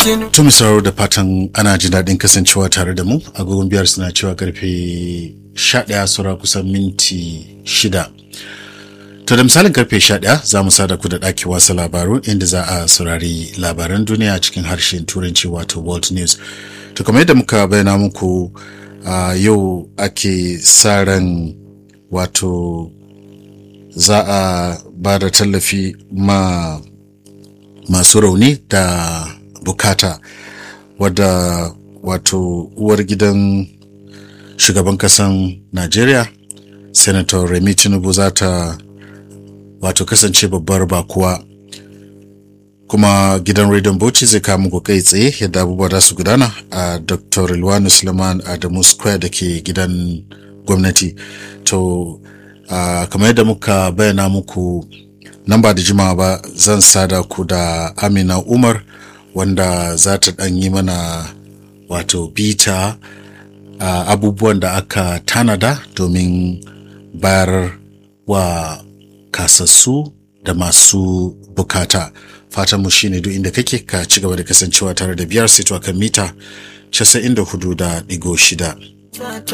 To mai sauraro da fatan ana jin daɗin kasancewa tare da mu agogon biyar suna cewa karfe 11 sura kusan minti shida. To da misalin karfe 11 za mu sada ku da ɗaki wasa labaru inda za a saurari labaran duniya cikin harshen turanci wato world news. To kamar yadda muka bayyana muku a yau ake sa ran wato za a ba da tallafi ma masu rauni da bukata wadda wato uwar gidan shugaban kasan najeriya senator remi tinubu za ta wato kasance babbar bakuwa kuma gidan rediyon bauchi zai kawo muku kai tsaye yadda abubuwa za su gudana a dr rilwanu suleiman adamu square da ke gidan gwamnati to uh, kamar yadda muka bayyana muku nan ba da jimawa ba zan sada ku da amina umar wanda za ta ɗan yi mana wato bita uh, abubuwan da aka tanada domin bayar wa kasassu da masu bukata fatanmu shine duk inda kake ka ci gaba da kasancewa tare da biyar sito kan mita 94.6